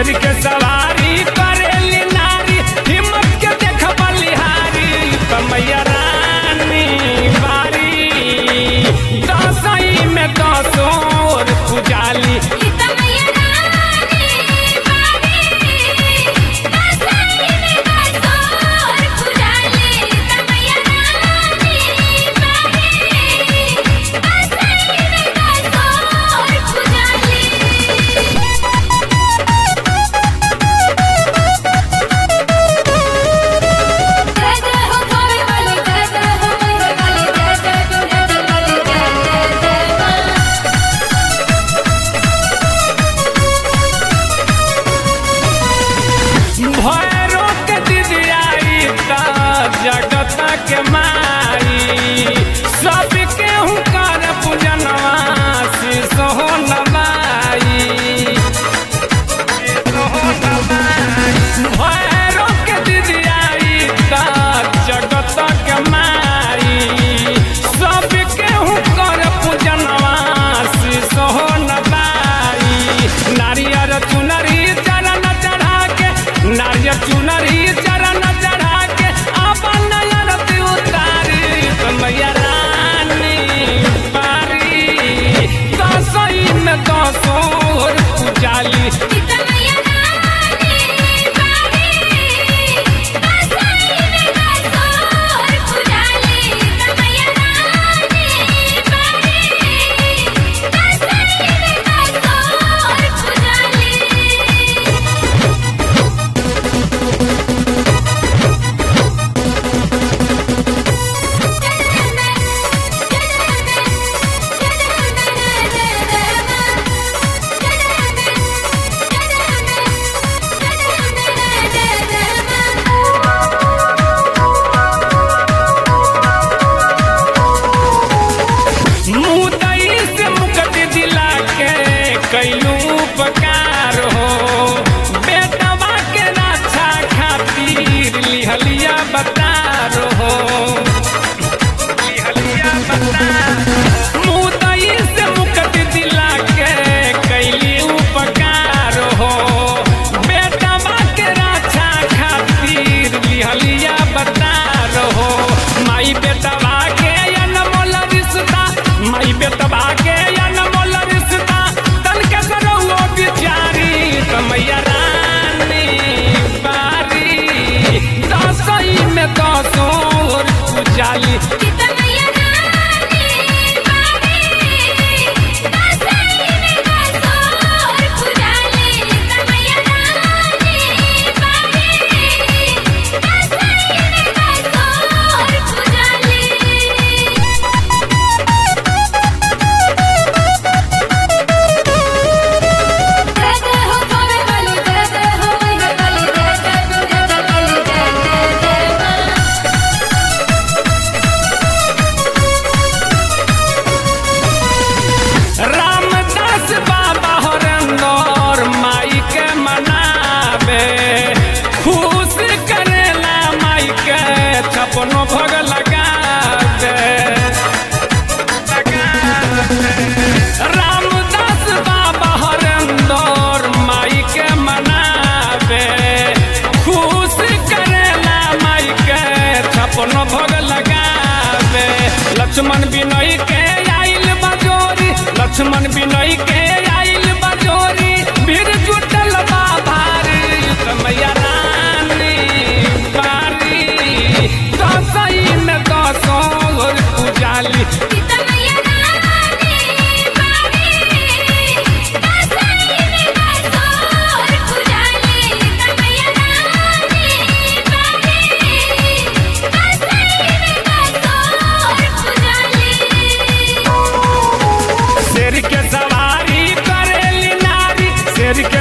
शेर के सवारी करेली नारी हिम्मत के देख बलिहारी कमैया रानी बारी दसई में दसोर पुजाली भैरो के दिदियाई त जगत के माई सब केहू कर पूजनवा सोहो नवाई भैरो के दिदियाई त जगत के माई सब केहू कर पूजनवा सोहो नवाई नारियर चुनरी चरण चढ़ा के नारियर चुनरी चरण चढ़ा के अपन नयन उतारी कमैया रानी बारी दसई में दसोर पुजाली मुदई से मुक्ति दिला के कैलू उपकार हो बेटवा के रक्षा खातिर लिहलिया बतार हो लिहलिया बतार मुदई से मुक्ति दिला के कैली उपकार हो बेटवा के रक्षा खातिर लिहलिया बतार हो माई बेटवा के अनमोल रिश्ता माई बेटवा के अनमोल रिश्ता तन के सरहुओ बिचारी कमैया रानी बारी दसई में दसोर पुजाली रामदास बाबा हरंदर माई के मनावे खुश करेला माई के छपनो भग लगावे रामदास बाबा हरंदर माई के मनावे खुश करेला माई के छपनो भग लगावे लक्ष्मण बिनय के आइल बजोरी लक्ष्मण बिनय के आइल बजोरी भीड़ जुटल बा भारी कमैया रानी बारी दसई में दसोर पुजाली शेर के सवारी करेली नारी शेर के